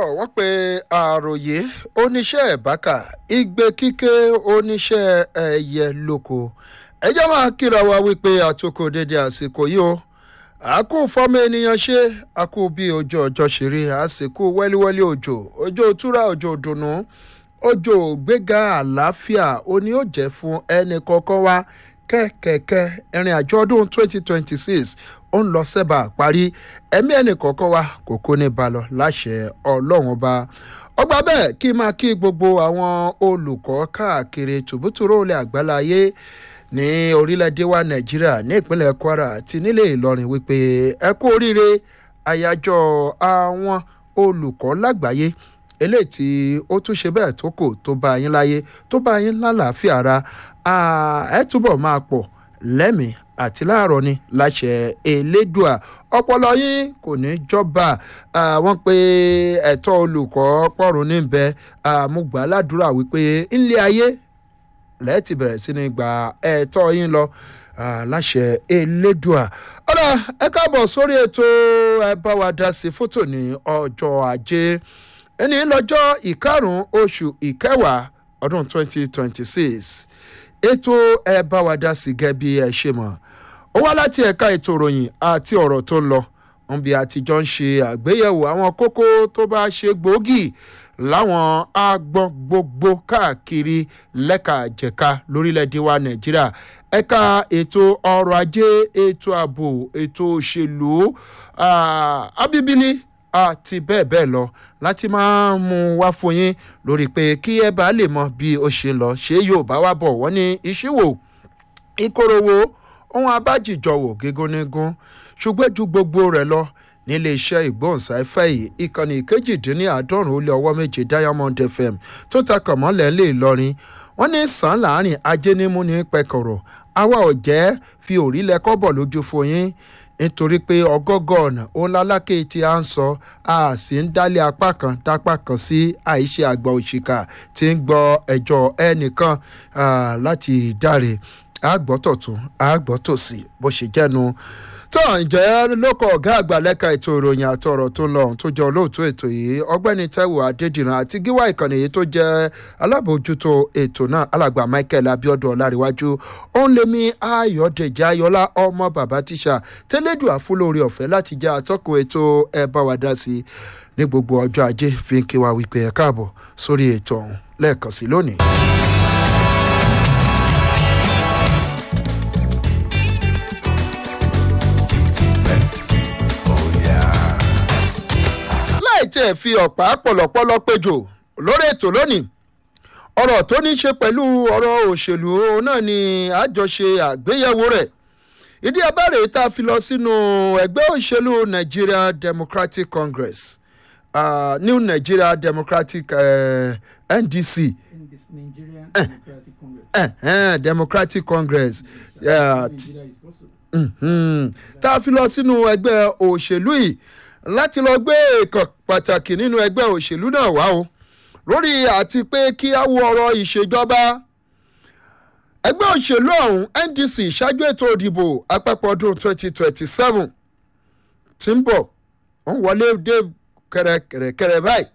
wọ́n pe àròyé oníṣẹ́ ìbákà igbe kíké oníṣẹ́ ẹyẹ lóko ẹjẹ́ máa kíra wa wípé àtúkò dédé àsìkò yìí o àkú fọmọ ènìyàn ṣe àkú bí ojú ọjọ́ ṣeré àsìkò wẹ́líwẹ́lí òjò òjò túra òjò dùnú òjò gbéga àlàáfíà òní ó jẹ́ fún ẹnì kọ̀ọ̀kan wa kẹ́kẹ̀kẹ́ ìrìn àjò ọdún 2026 ó ń lọ sẹ́bà parí ẹ̀mí ẹnì kọ̀ọ̀kan wa kò kó ní balọ̀ láṣẹ ọlọ́run ọba ọgbà bẹ́ẹ̀ kí n máa kí gbogbo àwọn olùkọ́ káàkiri tùbútùrú olè àgbáláyé ní orílẹ̀-èdè wa nàìjíríà ní ìpínlẹ̀ kwara àti nílẹ̀ ìlọrin wípé ẹ kú oríire àyájọ́ àwọn olùkọ́ lágbàáyé eléyìí tí ó tún ṣe bẹ́ẹ̀ tó kò tó bá yín láyé tó bá yín lálàáfíà ara ẹ túbọ̀ máa pọ̀ lẹ́mìí àti láàárọ̀ ni láṣẹ elédùà ọpọlọ yín kò ní jọba wọ́n pe ẹ̀tọ́ olùkọ́ pọ̀run níbẹ̀ àmúgbà ládùúrà wípé ńlẹ̀ ayé lẹ́ẹ̀tì bẹ̀rẹ̀ sí ní gba ẹ̀tọ́ yín lọ láṣẹ elédùà ọ̀rọ̀ ẹ káàbọ̀ sórí ètò ẹ bá wa dá sí fótò ní ọjọ́ ajé ẹni lọ́jọ́ ìkarùn-ún oṣù ìkẹwàá ọdún 2026 ètò ẹ bá wa dá sí gẹ́gẹ́ bí ẹ ṣe mọ̀ ó wá láti ẹ̀ka ètò ìròyìn àti ọ̀rọ̀ tó ń lọ wọn bí àtijọ́ ń ṣe àgbéyẹ̀wò àwọn kókó tó bá ṣe gbòógì láwọn agbọ́n gbogbo káàkiri lẹ́ka jẹ̀ka lórílẹ̀‐èdè wa nàìjíríà ẹ̀ka ètò ọrọ̀ ajé ètò ààbò ètò òṣèlú abíbílì àti bẹ́ẹ̀ bẹ́ẹ̀ lọ láti máa mú wá fún yín lórí pé kí ẹ bá lè mọ bí ó ṣe lọ ṣé yóò bá wá bọ̀ wọ́n ní ìṣíwò ìkorowó ohun abájìjọwò gígúnnígún ṣùgbọ́n ju gbogbo rẹ̀ lọ nílé iṣẹ́ ìgbóhùnsáfẹ́ yìí ìkànnì kejìdínláàádọ́rùn-ún ó lé ọwọ́ méje diamond fm tó ta kànmọ́lẹ̀ lè lọrin wọ́n ní sàn láàrin ajé nímú ní pẹ̀kọ̀rọ̀ àwa ò jẹ́ fi òrílẹ̀ kọ́bọ̀ lójú fún yín nítorí pé ọgọ́gọ́ ọ̀nà òun lálákè tí a ń sọ a sì ń dálé apá kan dápá kan sí àìṣe àgbà òṣìkà tí ń gbọ́ ẹjọ́ ẹnìkan láti dáre àgbọ́tọ̀tún àgbọ́tòsí bó ṣe jẹ́nu tó ǹjẹ́ lóko ọ̀gá àgbà lẹ́ka ètò ìròyìn àtọ̀rọ̀ tó lọ tó jẹ́ olóòtú ètò yìí ọgbẹ́ni taiwo adédìran àti gíwá ìkànnì yìí tó jẹ́ alábòójútó ètò náà alàgbà michael abiodun ọláríwájú òun lèmi ayọ̀dèjì ayọ̀lá ọmọ bàbá tíṣà tẹ́lẹ̀dùn àfúlórí ọ̀fẹ́ láti jẹ́ atọ́kùn ètò ẹ bá wa dá sí ní gbogbo ọjọ́ ajé fi ń kí wa wípé ẹ káàbọ̀ sórí ètò ọ̀hún lẹ́ẹ̀kan sí lónìí. tí ẹ fi ọ̀pá pọ̀lọ̀pọ̀lọ̀ péjò lórí ètò lónìí ọ̀rọ̀ tó ní ṣe pẹ̀lú ọ̀rọ̀ òṣèlú náà ni àjọṣe àgbéyẹ̀wò rẹ̀ ìdí abẹ́rẹ́ tá a fi lọ sínú ẹgbẹ́ òṣèlú nigeria democratic congress uh, new nigeria democratic uh, ndc Nigerian Eh. Democratic Congress. uh, uh, democratic congress uh, Nigeria is possible. Mhm. tá a fi lọ sínú ẹgbẹ́ òṣèlú yìí láti lọ gbé èèkàn pàtàkì nínú ẹgbẹ́ òṣèlú náà wá o lórí àti pé kí á wo ọ̀rọ̀ ìṣèjọba ẹgbẹ́ òṣèlú ọ̀hún ndc ṣáájú ètò òdìbò àpapọ̀ ọdún 2027 tí ń bọ̀ ń wọlé dé kẹrẹkẹrẹ báyìí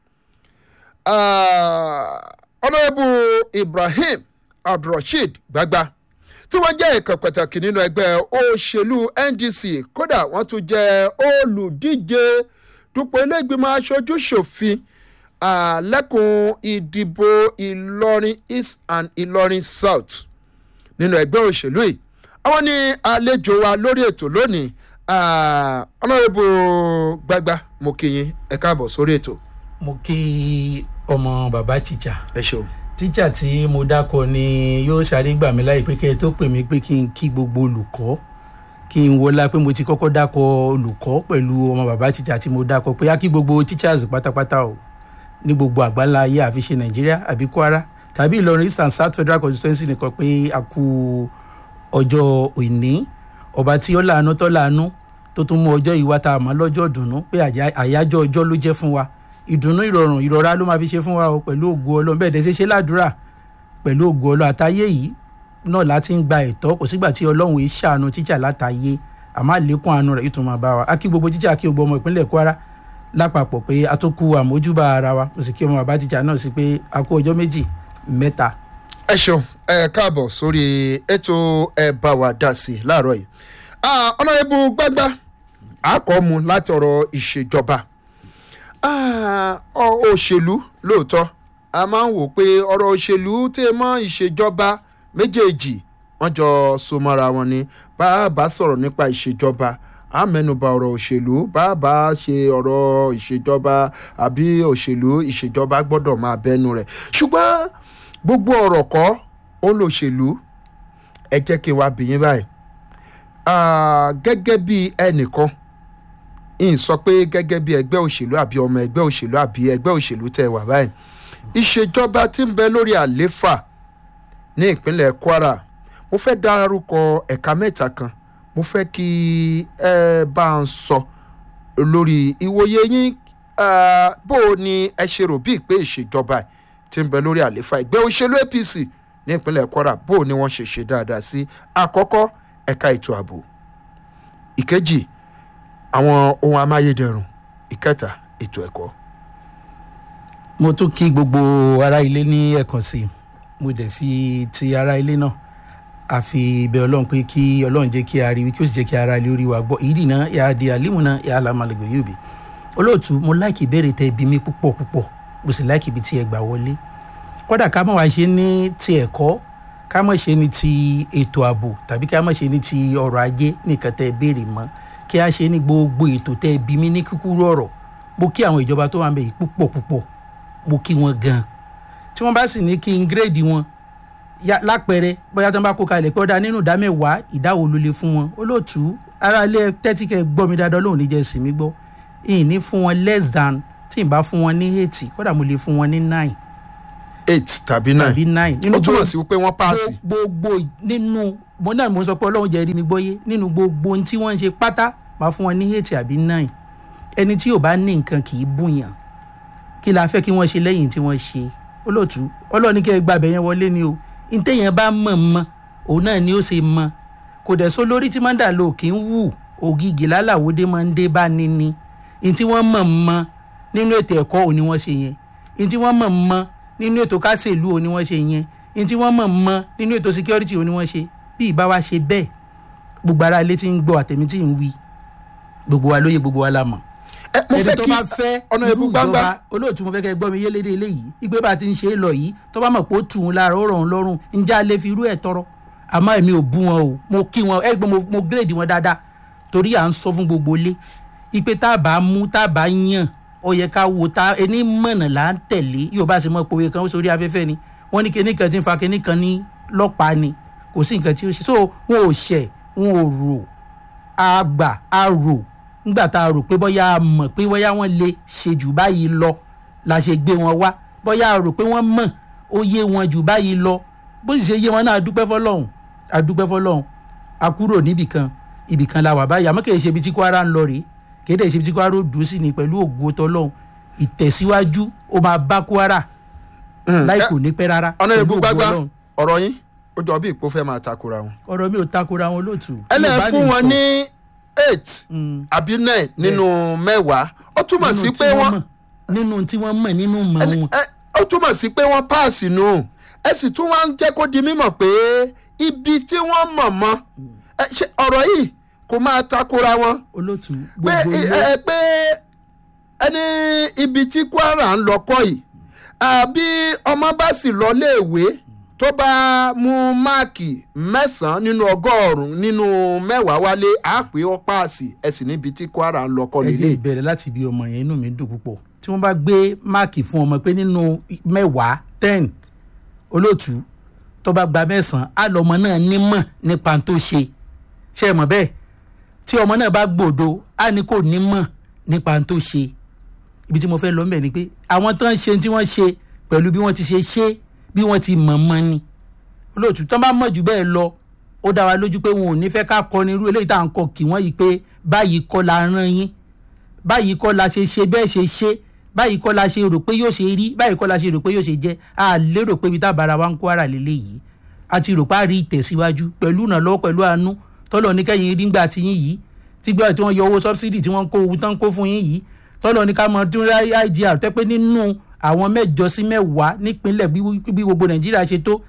ọ̀nàbù ibrahim abdulrasheed gbagba tí wọ́n jẹ́ ìkan pàtàkì nínú ẹgbẹ́ òṣèlú ndc kódà wọ́n tún jẹ́ olùdíje dupò ilégbìmọ̀ aṣojú ṣòfin lẹ́kùn ìdìbò ìlọrin east and ìlọrin south nínú ẹgbẹ́ òṣèlú yìí àwọn ní àlejò wa lórí ètò lónìí ọ̀nàrẹ́bù gbagba mo kí yín ẹ káàbọ̀ sórí ètò mo kí ọmọ bàbá tíjà ẹ ṣeun. tíjà tí mo dákọ ni yóò ṣàrí gbà mí láì pé kẹ́ ẹ tó pè mí pé kí n kí gbogbo olùkọ́ kí n wọlá pé mo ti kọ́kọ́ dákọ olùkọ́ pẹ̀lú ọmọ bàbá tíjà tí mo dákọ pé á kí gbogbo teachers pátápátá o ní gbogbo àgbáńlá ayé àfiṣe nàìjíríà àbí kwara tàbí ìlọrin east and south federal constituency nìkan pé a kú ọjọ́ òní ọba tí ó láàánú tó láàánú tó tún mú ọjọ́ ìwá tá a mọ̀ lọ́jọ́ ìdùnnú pé àjá- àyájọ́ ọjọ́ ló jẹ́ fún wa ìdùnnú ìrọ̀rùn ìrọ̀rá ló máa fi ṣe fún wa o pẹ̀lú ògo ọlọ́run bẹ́ẹ̀ dẹ́ ṣe ṣe ládùúrà pẹ̀lú ògo ọlọ́run àtayé yìí náà láti ń gba ẹ̀tọ́ kò sígbà tí ọlọ́run yìí ṣàánú tíjà látàyé àmọ́ àlékún àánú rẹ̀ yìí tún máa bá wa á kí gbogbo tíjà kí gbogbo ọmọ ìpínlẹ̀ kwara lápapọ̀ pé a tó kú àmójúbà ara wa mo sì kí ọmọ bàbá tíjà náà sí pé a kú ọjọ́ méjì mẹ́ta. ẹ ṣeun ẹ káàbọ̀ sórí ètò ẹ bá wa dá sí i láàárọ̀ yìí ọ̀nàyẹ̀bù gbágbá àkọ́mu láti ọ̀rọ̀ ìṣèjọba òṣèlú lóòótọ́ a máa ń wò pé ọ̀rọ̀ òṣèlú tẹ́ mọ́ ìṣèjọba méjèèjì wọ́n jọ so mọ́ra wọn ni bá a bá sọ̀rọ̀ nípa ìṣèjọba a mẹ́nuba ọ̀rọ̀ òṣèlú bá a bá ṣe ọ̀rọ̀ ìṣèjọba àbí òṣèlú ìṣèjọba gbọ́dọ̀ máa bẹ́nu rẹ̀ ṣùgbọ́n gbogbo ọ̀rọ̀ kọ́ ó ń lo òṣèlú ẹ jẹ́ kí n wá bìyín báyìí gẹ́gẹ́ bí ẹnìkan ń sọ pé gẹ́gẹ́ bí ẹgbẹ́ òṣèlú àbí ọmọ ẹgbẹ́ òṣèlú àbí ẹgbẹ́ òṣèlú tẹ̀ wá báyìí ìṣèjọba tí ń bẹ lórí àléfà ní ìpínlẹ̀ kwara mo fẹ́ dárúkọ ẹ̀ka mẹ́ta kan mo fẹ́ kí ẹ bá ń sọ lórí ìwòye yín bó o ní ẹ ṣe rò bíi pé ìṣèjọba tí ń bẹ lórí àléfà ẹgbẹ́ òṣèlú apc ní ìpínlẹ̀ kwara bó o ní wọ́n ṣe ṣe dáadáa sí àkọ́kọ́ ẹ̀ka ètò ààbò ìkejì àwọn ohun amáyédẹrùn ìkẹta ètò ẹ̀kọ́. mo tún kí gbogbo ará ilé ní ẹ̀kan sí i mo dẹ̀ fi ti ará ilé náà àfi bẹ ọlọ́run pé kí ọlọ́run jẹ́ kí a rí kí ó sì jẹ́ kí ara ilé orí wa gbọ́ ìdí náà yà á di àlímù náà yà á la malẹ̀gbẹ̀ yóò bí olóòtú mo láìkì ìbéèrè tẹ ibi mi púpọ̀ púpọ̀ mo sì láìkì ibi tí ẹ gbà wọlé kódà ká mọ̀ wá ṣe ní ti ẹ̀kọ́ ká mọ̀ ṣe ní ti ètò ààbò tàbí ká mọ̀ ṣe ní ti ọrọ̀ ajé nìkan tẹ béèrè mọ́ kí a ṣe ní gbogbo ètò tẹ ibi mi ní kúkúrú ọ̀rọ̀ mo kí àwọn ìjọba tó wà ń bẹ yìí púpọ̀ púpọ̀ mo kí wọn gan tí wọ́n bá sì ní kí n gírèdì wọn lápẹẹrẹ bóyá tó ń bá kó kalẹ̀ pé ó dá nínú ìdá mẹ́wàá ìdáwó ló lè fún wọn olóòtú ara ilé tẹ́tí kẹ́ gbọ́ mi dáadáa lóhùn níjẹ́ sí mi gbọ́ ìyìn ní fún wọn less than tí n bá fún wọn ní eighty kódà mo lè fún wọn ní nine. eight tàbí nine tàbí nine. ó túmọ̀ sí pé wọ́n paasi. gbogbo nínú mo náà mo sọ pé ọlọ́run jẹ́ rí mi gbọ́yé nínú gbogbo ohun tí wọ́n ń ṣe pátá máa fún wọn ní eight àbí nine ẹni tí ò bá ní nǹkan kì í bùyàn kí la fẹ́ kí wọ́n ṣe lẹ́yìn tí wọ́n ṣe olóòtú ọlọ́ọ̀ni kẹ́ ẹ gbàbẹ̀ yẹn wọlé ni o ntẹ̀yẹn bá mọ̀ mọ́ òun náà ni ó ṣe mọ́ kò dẹ̀ sọ lórí tí máa ń dà lò kí ń wù ògìgì lálàwọ́dé máa ń dé bá níní ntí wọ́n mọ̀ mọ́ nínú ètò ẹ̀kọ́ òun ni wọ́n ṣe yẹn ntí wọ́n mọ̀ mọ́ nínú ètò kásẹ̀lú òun ni wọ́n ṣe yẹn ntí wọ́n mọ̀ mọ́ nínú ètò security òun ni wọ́n ṣe bí ìbá wa ṣe bẹ́ẹ̀ gbogbo ara ilé tí ń gbọ́ àtẹ̀mí tí ń wí gbogbo wa lóye gbogbo wa la mọ̀ mo ẹni fẹ́ tó kí bá fẹ́ ọ̀nà irú ìbú gbangba ìjọba olóòtú mo fẹ́ kẹ́ gbọ́ mi yé lédè eléyìí ìgbé bá ti ń ṣe é lọ yìí tó bá mọ̀ pé ó tù ú lára ó rọ̀ ọ́n lọ́rùn ǹjẹ́ a lè fi irú ẹ̀ tọrọ àmọ́ èmi ò bú wọn o mo kí wọn ẹ gbọ́n mo mo gírèdì wọn dáadáa torí à ń sọ fún gbogbo ilé ipe tá a bá mú tá a bá yàn ó yẹ ká wo tá ẹni mọ̀nà là ń tẹ̀lé yóò bá ṣe mọ́ pòwe kan sórí afẹ́fẹ́ ni wọ́n ní kíní kan ti ń fa kíní kan ní lọ́pàá ni kò sí nǹkan tí ó ṣe so wọn ò ṣẹ̀ wọn ò rò a gbà a rò nígbà tá a rò pé bóyá a mọ̀ pé bóyá wọ́n lè ṣe jù báyìí lọ la ṣe gbé wọn wá bóyá a rò pé wọ́n mọ̀ ó yé wọn jù báyìí lọ bó sì ṣe yé wọn náà a dúpẹ́ fọlọ́hún a dúpẹ́ fọlọ́hún a kúrò níbìkan ibìkan la wà báyìí àmọ́ kì í ṣe ibi tí kwara ń lọ rèé kì í dẹ̀ ṣe ibi tí kwara ó dùn sí ni pẹ̀lú ògo tọlọ́hún ìtẹ̀síwájú ó máa bá kwara láì kò ní pẹ́ rárá ọ̀nà pẹ̀lú ìbú ògo gbangba Ọlọ́run. ọ̀rọ̀ yín ó jọ bí ìpò fẹ́ máa takora wọn. ọ̀rọ̀ mi ò takora wọn lóòtú. ẹ lè Yorùbá fún ní wọn sọ. ní eight Mm. àbí nine nínú mẹ́wàá ó túmọ̀ Nínú sí tí pé wọ́n mọ̀, nínú tí wọ́n mọ̀ nínú mọ̀ ẹni- wọn. ẹ- ó túmọ̀ sí pé wọ́n páàsì nù ẹ sì tún wá ń jẹ́ kó di mímọ̀ pé ibi tí wọ́n mọ̀ mọ́ ẹ, ṣé ọ̀rọ̀ yìí kò máa takora wọn olóòtú pé gbogbo ẹ ilé ẹ, pé ẹni ibi tí kwara ń lọ kọ́ yìí àbí ọmọ bá sì lọ léèwé tó bá mú máàkì mẹ́sàn-án nínú ọgọ́rùn-ún nínú mẹ́wàá wálé á pé ó páàsì ẹ sì níbi tí kwara ń lọ kọ́ ẹ nílé jẹ́ ìbẹ̀rẹ̀ láti ibi ọmọ yẹn inú mi dùn púpọ̀ tí wọ́n bá gbé máàkì fún ọmọ pé nínú mẹ́wàá ten olóòtú tó bá gba mẹ́sàn-án á lọ́mọ náà nímọ̀ nípa tó ṣe ṣe é mọ̀ bẹ́ẹ̀ tí ọmọ náà bá gbòdo á ní kò nímọ̀ nípa tó ṣe ibi tí mo fẹ́ lọ mbẹ̀ ni pé àwọn tó ń ṣe tí wọ́n ṣe pẹ̀lú bí wọ́n ti ṣe ṣe bí wọ́n ti mọ̀ mọ́ ni olóòtú tó bá mọ̀ jù bẹ́ẹ̀ lọ ó dá wa lójú pé wọn ò ní fẹ́ ká kọni irú eléyìí tá à ń kọ kì wọ́n yìí pé báyìí kọ́ la rán yín báyìí kọ́ la ṣe ṣe bẹ́ẹ̀ ṣe ṣe báyìí kọ́ la ṣe rò pé yóò ṣe rí báyìí kọ́ la ṣe rò pé yóò ṣe jẹ́ a lérò pé ibi tá a bára wa ń kó ara lélẹ̀ yìí a ti rò pé a rí ìtẹ̀síwájú pẹ̀lú ìrànlọ́wọ́ pẹ̀lú àánú tọ́lọ̀ ní kẹ́yìn rí ńgbà tí yín yìí tí gbọ́dọ̀ tí wọ́n yọ owó sọ́bsidì tí wọ́n ń kó owó tán kó fún yín yìí tọ́lọ́ ní ká mọ tún igr tẹ́ pé nínú àwọn mẹ́jọ sí mẹ́wàá nípínlẹ̀ bí gbogbo nàìjíríà ṣe tó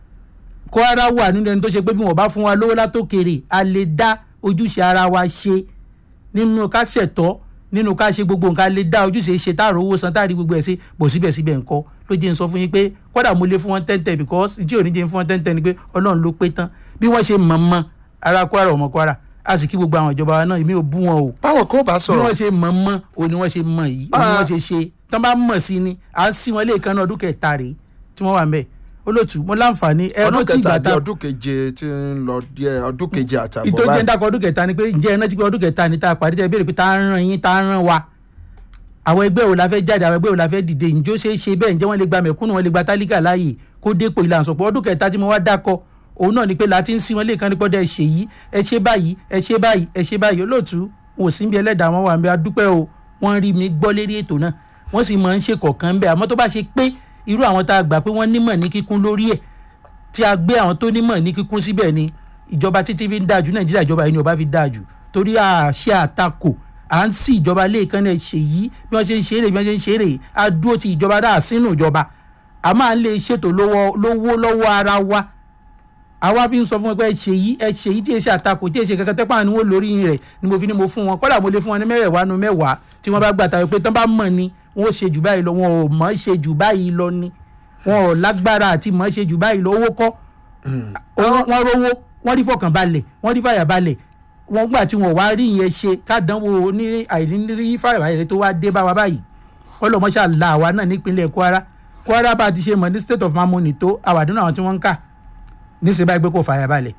kwara wà nínú ẹni tó ṣe pé bí wọn bá fún wa lówó látòkèrè a lè dá ojúṣe ara wa ṣe nínú ká ṣẹ̀tọ́ nínú ká ṣe gbogbo nǹkan lè dá ojúṣe ṣe táàrọ̀ owó san táàrí gbogbo ẹ̀ sí bò síbẹ̀síbẹ̀ ńkọ́ ló jẹ́ ń sọ fún yín pé kódà mo lè fún wọn ten ten because tí ò ní jẹ́ fún wọn ten ten ni pé ọlọ́run ló pé tán bí wọ́n ṣe mọ̀ mọ́ ara kwara ọmọ kwara a sì kí gbogbo àwọn ìjọba wa náà èmi ò bú wọn o báwọn kò bá bí sọ̀rọ̀ wọ́n ṣe mọ̀ mọ́ o ni wọ́n ṣe mọ̀ yìí o ni wọ́n ṣe ṣe tán bá mọ̀ sí ni à ń sí wọn lẹ́ẹ̀kan náà ọdún kẹta rèé tí wọ́n wà ń bẹ̀ olóòtú mo láǹfààní ẹ ọdún rántí kẹta ìgbà di tá ọdún keje tí ń lọ díẹ̀ ọdún keje àtàbọ̀ ìtò jẹ́ ń báyìí dákọ̀ ọdún kẹta ni pé ǹjẹ́ ẹ rántí pé ọdún kẹta ni tá a pàdé tẹ́ ẹ béèrè pé tá a ràn yín tá a ràn wa àwọn ẹgbẹ́ wo la fẹ́ jáde àwọn ẹgbẹ́ wo la fẹ́ dìde ǹjẹ́ ó ṣeé ṣe bẹ́ẹ̀ ǹjẹ́ wọ́n lè gba mẹ̀kúnnù wọ́n lè gba tálíkà láàyè kó dépò ìlànà sọ̀pọ̀ ọdún kẹta tí mo wá dákọ̀ òun náà ni pé láti ń sí wọn lẹ́ẹ̀kan nípọ́ dẹ́ ṣe yìí ẹ ṣe báyìí ẹ ṣe báyìí ẹ ṣe báyìí olóòtú wò sí bí ẹlẹ́dàá wọn wà ń bẹ adúpẹ́ o wọ́n rí mi gbọ́ lérí ètò náà wọ́n sì máa ń ṣe kọ̀ọ̀kan ń bẹ àmọ́ tó bá ṣe pé irú àwọn tá a gbà pé wọ́n nímọ̀ ní kíkún lórí ẹ̀ tí a gbé àwọn tó nímọ̀ ní kíkún síbẹ̀ ni ìjọba títí fi ń dáa jù nàìjíríà ìjọba yìí ni ọba fi dáa jù torí àṣẹ àtakò à ń sí ìjọba lẹ́ẹ̀kan náà ṣe yìí bí wọ́n ṣe ń ṣeré bí wọ́n ṣe ń ṣeré a dúró ti ìjọba dáa sínú ìjọba a máa ń lè ṣètò lówó lówó lọ́wọ́ ara wa àwa fi ń sọ fún wọn pé ẹ ṣe yìí ẹ ṣe yìí tí ẹ ṣe àtakò tí ẹ ṣe kankan tẹ́pọ̀ àwọn lórí rẹ̀ ni mo fi ni mo fún wọn kọ́dà mo lè fún wọn ní mẹ́wàá nu mẹ́wàá tí wọ́n bá gbà tàbí pé tán bá mọ̀ ni wọ́n ó ṣe jù báyìí lọ wọn ò mọ̀ ṣe jù báyìí lọ ni wọn ò lágbára àti mọ̀ ṣe jù báyìí lọ owó kọ́ Owó- wọ́n rówó wọ́n rí fọkànbalẹ̀ wọ́n rí fàyàbalẹ̀ wọ́n gbà tí wọ́n wá rí ìyẹn ṣe kádánwò ní àìrírí fàyàbalẹ̀ tó wá dé bá wa báyìí kọ́lọ́mọṣà la àwa náà nípínlẹ̀ kwara kwara bá a ti ṣe mọ̀ ní state of mamoni tó àwàdúnà àwọn tí wọ́n ń kà níṣẹ́ báyìí pé kò fàyàbalẹ̀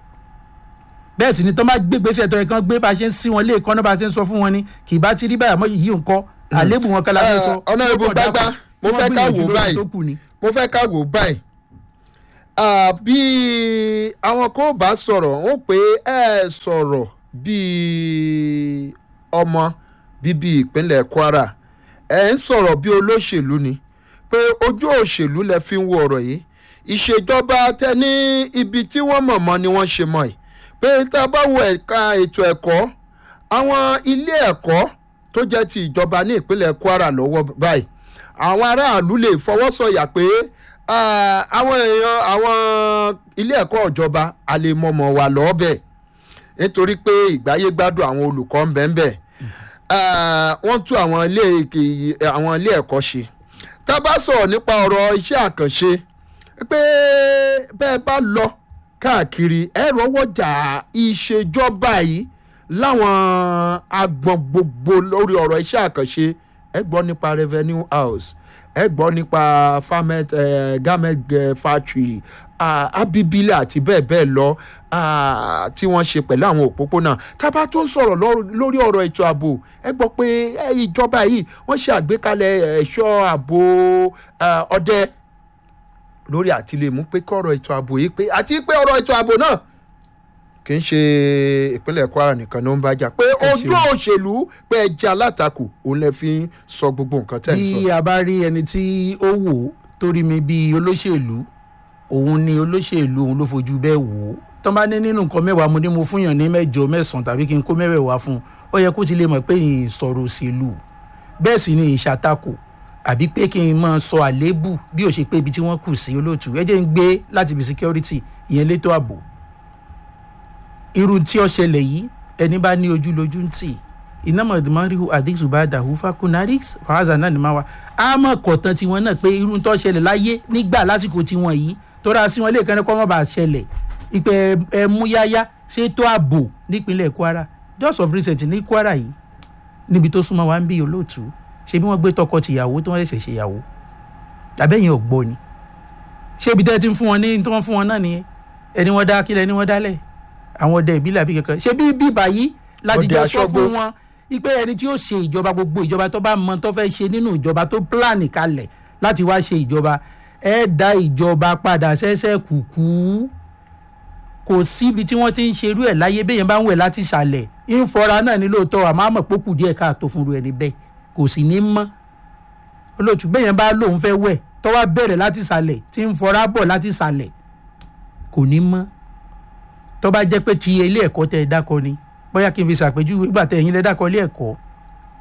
bẹ́ẹ̀ sì ni tó bá gbé gbèsè tó yẹ kán gbé bá a ṣe ń sí wọn lé ìkànnì bá a ṣe ń sọ fún wọn ni kì í bá ti rí báyà mọ́ yìí nǹkan àlébù wọn kálá fẹ́ sọ. ọ̀nà ìbò gbágbá mo fẹ́ ká wò báyìí tó kù ni. mo fẹ́ ká wò báyìí Ah, bí àwọn kò bá sọ̀rọ̀ wọ́n pé ẹ sọ̀rọ̀ bíi ọmọ bíbí ìpínlẹ̀ kwara ẹ ń sọ̀rọ̀ bí olóṣèlú ni pé ojú òṣèlú lẹ fi ń wo ọ̀rọ̀ yìí ìṣèjọba tẹ ní ibi tí wọ́n mọ̀ mọ́ ni wọ́n ṣe mọ̀ ẹ́ pé tá a bá wo ẹ̀ka ètò ẹ̀kọ́ àwọn ilé ẹ̀kọ́ tó jẹ́ ti ìjọba ní ìpínlẹ̀ kwara lọ́wọ́ báyìí àwọn aráàlú lè fọwọ́sọ̀yà pé ah, àwọn èèyàn àwọn ilé ẹ̀kọ́ ìjọba a lè mọ̀mọ́ wà lọ́ọ́bẹ̀ nítorí pé ìgbáyé gbádùn àwọn olùkọ́ ń bẹ ń bẹ Ah, wọ́n tún àwọn ilé ìkè- àwọn ilé ẹ̀kọ́ ṣe tá a bá sọ̀rọ̀ nípa ọ̀rọ̀ iṣẹ́ àkànṣe pé bẹ́ẹ̀ bá lọ káàkiri ẹ rọwọ́jà ìṣèjọba yìí láwọn agbọn gbogbo lórí ọ̀rọ̀ iṣẹ́ àkànṣe ẹ gbọ́ nípa revenue house ẹ gbọ́ nípa farmet eh, garment eh, factory ah, abibile àti bẹ́ẹ̀ bẹ́ẹ̀ lọ ah, tí wọ́n ṣe pẹ̀lú àwọn òpópónà tábà tó ń sọ̀rọ̀ lọ́rọ̀- lórí ọ̀rọ̀ ètò ààbò ẹ gbọ́ pé eh, ìjọba yìí wọ́n ṣe àgbékalẹ̀ ẹ̀ṣọ́ ààbò ah, ọdẹ lórí àti lè mú pé kọ́rọ̀ ètò ààbò yìí pé àti pé ọ̀rọ̀ ètò ààbò náà kì í ṣe ìpínlẹ̀ kwara nìkan ló ń bá jà pé Ẹ ojú ṣeun. òṣèlú pé ẹ jẹ́ alátakò òun lè fi ń sọ gbogbo nǹkan tẹ̀ ń sọ. bí a bá rí ẹni tí ó wò ó torí mi bíi olóṣèlú òun ni olóṣèlú òun ló fojú bẹ́ẹ̀ wò ó tán bá ní nínú nǹkan mẹ́wàá mo ní mo fún yàn ní mẹ́jọ mẹ́sàn-án tàbí kí n kó mẹ́wẹ̀ẹ́wá fún un ó yẹ kó ti lè mọ̀ pé yìí sọ̀rọ̀ òṣèlú bẹ́ẹ̀ sì ni ìṣàtakò àbí pé kí n máa sọ àléébù bí ó ṣe pé ibi tí wọ́n kù sí olóòtú ẹ jẹ́ ń gbé láti ibi security ìyẹn létò ààbò irú tí ó ṣẹlẹ̀ yìí ẹni bá ní ojú lójú ń tì iná mọ̀dùmọ́ríhù àdìsù bá dàhù fakunarix fàáza náà ni máa wá a mọ̀ kọ̀tàn tiwọn náà pé irú tó ṣẹlẹ̀ láyé nígbà lásìkò tiwọn yìí tóra sí wọn lè kẹ́ni kọ́ mọ́ bá ṣẹlẹ̀ ìpè ẹ̀múyáyá ṣètò ààbò nípínlẹ̀ kwara just of recent ní kwara yìí níbi tó súnmọ́ wa ń bí olóòtú ṣe bí wọ́n gbé tọkọ tìyàwó tí wọ́n ṣẹ̀ṣẹ̀ ṣèyàwó àbẹ́yìn ọ̀gbọ́ ni ṣé ibi tẹ́ ti ń fún wọn ní tí wọ́n fún wọn náà nìyẹn ẹni wọ́n dá kílẹ̀ ẹni wọ́n dálẹ̀ àwọn ọdẹ ìbílẹ̀ àbí kankan ṣé bí bíbà yìí láti Ọdẹ jọ sọ Aṣọ́gbó. fún wọn ipe ẹni tí ó ṣe ìjọba gbogbo ìjọba tó bá mọ tó fẹ́ ṣe nínú ìjọba tó pílánì kalẹ̀ láti wá ṣe ìjọba ẹ dá ìjọba padà ṣẹ́ṣẹ́ kùkú kò síbi tí wọ́n ti ń ṣerú ẹ̀ láyé bẹ́yẹn bá ń wẹ̀ láti ṣàlẹ̀ ìfọra náà ní lóòótọ́ àmọ́ àmọ̀ pókù díẹ̀ káàtó fúnru ẹni bẹ́ẹ̀ kò sì ní mọ́ olóòtú bẹ́yẹn bá lóun fẹ́ wẹ̀ tó wá bẹ̀rẹ̀ láti ṣàlẹ̀ tí ń fọra bọ̀ láti ṣàlẹ̀ kò ní mọ́ tó bá jẹ́ pé ti ilé ẹ̀kọ́ tẹ́ ẹ dákọ ni bóyá kí n fi ṣàpèjúwe ìgbà tẹ ẹ̀yin lẹ dákọ ilé ẹ̀kọ́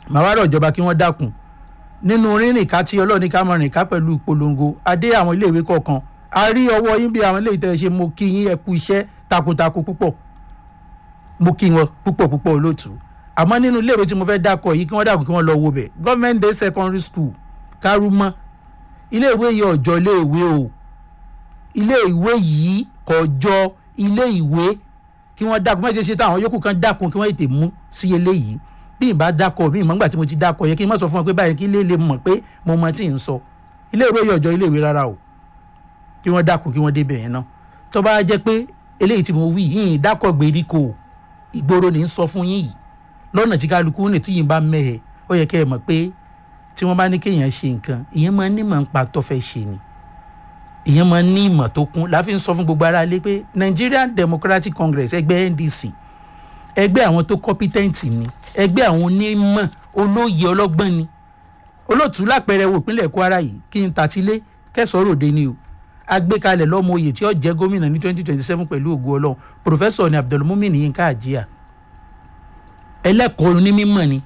màá wá rọ̀ ìjọba kí wọ́n dákun nínú rírìn ká tí ọlọ́ọ̀ni ká mọ̀ rìn ká pẹ̀lú ìpolongo adé àwọn iléèwé kọ̀ọ̀kan a rí ọwọ́ yín bí àwọn iléèwé tẹ̀ ṣe mo kí yín ẹ kú iṣẹ́ takuntakun púpọ̀ mo kí wọn púpọ̀ púpọ̀ olóòtú àmọ́ nínú iléèwé tí mo fẹ́ dákọ̀ yìí kí wọ́n dákun kí wọ́n lọ wo bẹ̀ government day secondary school kárúmọ́ iléèwé yìí ọ̀jọ́ iléèwé o iléèwé yìí kọjọ́ iléèwé kí wọ́n dákun mẹ́tẹ̀ẹ́ ṣe táwọn yòókù kan dákun kí wọ́n tètè mú sí eléyìí bí n bá dákọ̀ bí n mọ̀ nígbà tí mo ti dákọ̀ yẹ kí n má sọ fún wọn pé báyìí kí ilé lè mọ̀ pé mo mọ tí ń sọ iléèwé yìí ọ̀jọ́ iléèwé rárá o kí wọ́n dákun kí wọ́n débẹ̀ yẹn náà tó bá jẹ́ pé eléyìí tí mo wí yìí dákọ̀ gbèríko ìgboro ní í sọ fún yín yìí lọ́nà tí kálukú ní tí yìí bá mẹ́hẹ̀ ó yẹ kẹ́ ẹ mọ̀ pé tí wọ́n bá ní kéèyàn ṣe nǹkan ìyẹn máa ní mọ̀ ń pa tó fẹ́ ṣe ni ìyẹn máa ní ìmọ̀ tó kún láfi ń sọ fún gbogbo ara lé pé Nigerian Democratic Congress ẹgbẹ́ NDC ẹgbẹ́ àwọn tó competent ni ẹgbẹ́ àwọn onímọ̀ olóye ọlọ́gbọ́n ni olóòtú lápẹẹrẹ wo ìpínlẹ̀ Kwara yìí kí n tàtílé kẹsàn-án òde ni o agbékalẹ̀ lọ́mọ oyè tí ó jẹ́ gómìnà ní twenty twenty seven pẹ̀lú ògo ọlọ́run pòfẹ́sọ̀ ni Abdulmumin Yinka Àjíà ẹlẹ́kọ̀ọ́ onímọ̀ ni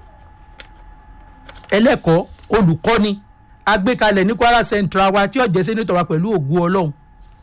ẹlẹ́kọ̀ọ́ olùkọ́ ni agbékalẹ̀ ní Kwara Central wa tí ó jẹ́ sẹ́nitọ̀ wa pẹ̀lú ògo ọlọ́run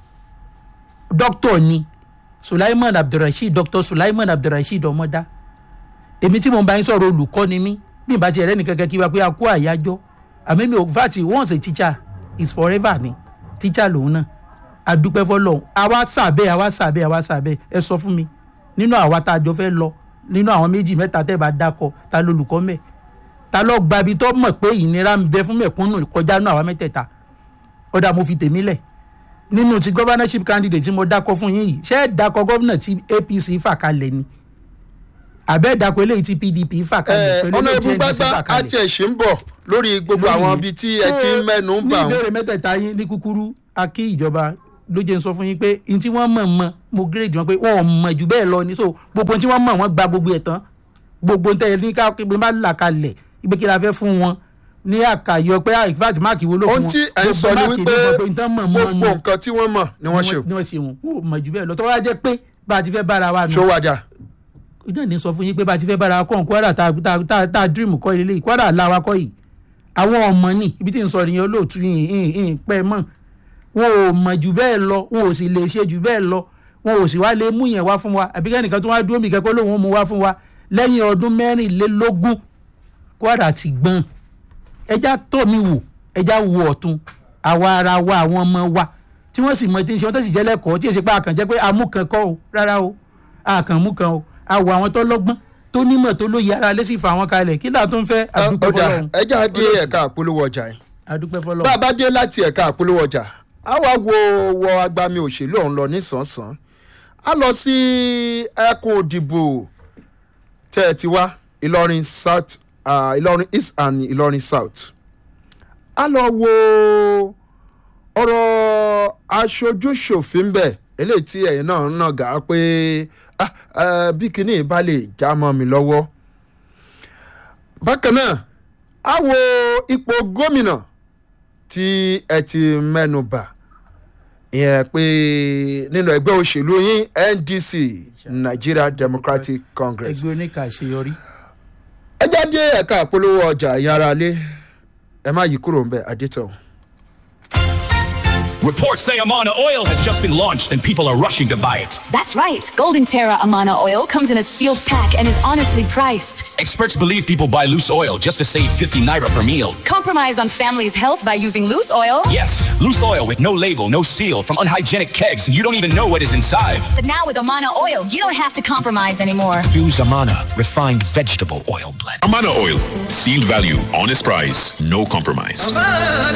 dókítọ̀ ni Sulaiman Abdulrasheed Dr. Sulaiman Abdulrasheed ọmọdá èmi tí mo bá yín sọ̀rọ̀ olùkọ́ ni mí bí n bá ti ẹ̀rẹ́ nìkan kan kí wa pé a kó àyájọ́ àmì mi ò fàtì once a teacher is forever ni teacher lòun náà adúpẹ́ fọlọ́hún àwa sàbẹ̀ àwa sàbẹ̀ àwa sàbẹ̀ ẹ sọ fún mi nínú àwa tá a jọ fẹ́ lọ nínú àwọn méjì mẹ́ta tẹ́ bá dákọ̀ ta lolùkọ́ mẹ́ ta lọ gbabi tó mọ̀ pé ìnira ń bẹ fún mẹ̀kúnnù kọjá nínú àwa mẹ́tẹ̀ẹ̀ta ọ̀dà mo fi tèmi lẹ̀ nínú ti governorship candidate tí mo dákọ̀ fún yín yìí ṣé ẹ dákọ̀ gómìnà tí APC fà kalẹ̀ ni àbẹ́ dákọ̀ eléyìí tí PDP fà kalẹ̀ pẹ̀lú ọ̀nà eléyìí tí ìbú NDC gbágbá fà kalẹ̀ àti ẹ̀ṣin ń bọ̀ lórí gbogbo àwọn ibi tí ẹ ti ń mẹ́nu ń bà ní wọ́n. ìbéèrè mẹ́tẹ̀ẹ̀ta yín ní kúkúrú a kí ìjọba ló jẹ́ ń sọ fún yín pé n tí wọ́n mọ̀ mọ̀ mo gírèdì wọn pé wọ́n ò mọ̀ jù bẹ́ẹ̀ lọ ni so gbogbo ohun tí wọ́n mọ̀ wọ́n gba gbogbo ẹ̀ tán gbogbo ohun tẹ́ ẹ ní ká pé bá là kalẹ̀ ibi kí la fẹ́ fún wọn ní àkàyọ pé in fact máàkì wo ló fún ohun wọn tí ẹ ń sọ ni Gbogbo wípé máàkì ní gbogbo nǹkan mọ̀ mọ́ gbogbo nù nǹkan tí wọ́n mọ̀ ni wọ́n ṣe ni wọ́n ṣe wọn wọn ò mọ̀ jù bẹ́ẹ̀ lọ tó wá jẹ́ pé bá a ti fẹ́ bára wa nù ṣó wájà. náà ní sọ fún yín pé bá a ti fẹ́ bára wa kọ́ Kwara tá tá- tá tá dream kọ́ ilé yìí Kwara la wa kọ́ yìí àwọn ọmọ ní ibi tí n sọ nìyẹn olóòtú yìí yìí yìí pẹ́ mọ́ wọn ò mọ̀ jù bẹ́ẹ̀ lọ wọn ò sì lè ṣe jù bẹ́ẹ̀ lọ wọn ò sì wá lè mú yẹn wá fún wa àbí kẹ́nìkan tó wá dúró mi kẹ́kọ́ lóun ó mú wá fún wa lẹ́yìn ọdún mẹ́rìnlélógún Kwara ti gbọ́n ẹja tó mi wò ẹja wo ọ̀tún àwa ara wa àwọn ọmọ wa tí wọ́n sì mọ tí ń ṣe wọ́n tó sì jẹ́ lẹ́kọ̀ọ́ tí èsì pé àkàn jẹ́ pé amúkan kọ́ o rárá o àkàn mú kan o àwọ̀ àwọn tó lọ́gbọ́n tó nímọ̀ tó lóye ara lé sì fà wọ́n kalẹ̀ kí là tó ń fẹ́ àdúpẹ́ ọ̀dà fọlọ́run ẹja dé ẹ̀ka àpolówó ọjà yìí àdúpẹ́ bá fọlọ́run a bá dé láti ẹ̀ka àpolówó ọjà a wá wo wọ agbami òṣèlú ọ̀hún lọ nísànsán a lọ sí ẹkùn òdìbò tẹ́ ẹ ti wá Ìlọrin South ah, Ìlọrin East and Ìlọrin South a lọ wo ọ̀rọ̀ aṣojú-ṣòfin bẹ̀ eléyìí tí ẹ̀yin náà ń nàgà pé ah, eh, bí kinní bá lè já mọ́ mi lọ́wọ́ bákan náà a wo ipò gómìnà tí ẹ ti mẹ́nu bà ìyẹn pé nínú ẹgbẹ́ òṣèlú yín NDC Nigeria Democratic Congress ẹgbẹ́ oníkà àṣeyọrí ẹ jáde ẹ̀ka àpolówó ọjà ìyára lé ẹ má yí kúrò ń bẹ̀ adétọ̀. Reports say Amana Oil has just been launched and people are rushing to buy it. That's right. Golden Terra Amana oil comes in a sealed pack and is honestly priced. Experts believe people buy loose oil just to save 50 naira per meal. Compromise on family's health by using loose oil. Yes, loose oil with no label, no seal, from unhygienic kegs, and you don't even know what is inside. But now with Amana oil, you don't have to compromise anymore. Use Amana refined vegetable oil blend. Amana Oil. Sealed value, honest price, no compromise.